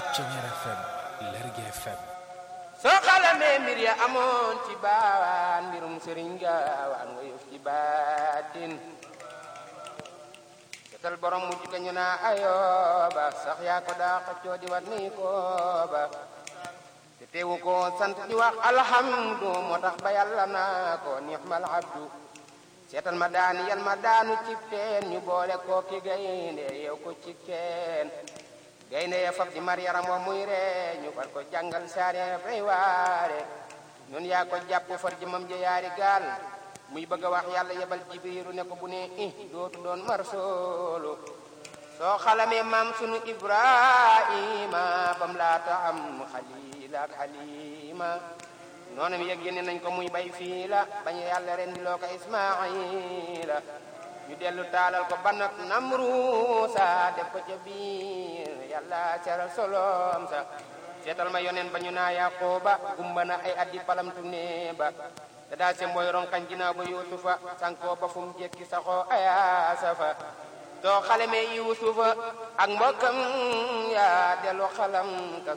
Ceñeer FM Lergui FM soo xalamee mbir ya amoon ci baawaan mbirum sëriñ gaawaan nga yëf ci baatin setal borom mujj ga ñu naa ayooba sax yaa ko daa xëccoo di wat ni kooba te teewu ko sant di wax alhamdu moo tax ba yàlla naa ko nixmal abdu seetal ma daani yal ma daanu cib teen ñu boole koo ki gaynde yow ko ci teen gaynde ya fab di mar yaram wa muy ree ñu far ko jàngal saare fay waare ñun yaa ko jàpp far jëmam ja yaari gaal muy bëgg a wax yàlla yebal jibiru ne ko bu ne i dootu doon mar soolu soo xalamee maam sunu ibrahima bam laata am xalil ak xalima noonam yëg yéene nañ ko muy bay fii la bañ yàlla ren di loo ko ismaila ñu dellu taalal ko banat namruusa def ko ca biir yàlla seral solom sa seetal ma yonen ba ñu naa yaqooba gumba na ay addi palamtu ne ba da daa se mooy ronkañ ginnaaw ba yuusufa sankoo ba fu mu jekki saxoo ayaasa fa soo xale me yuusufa ak mbokkam ya dellu xalam ka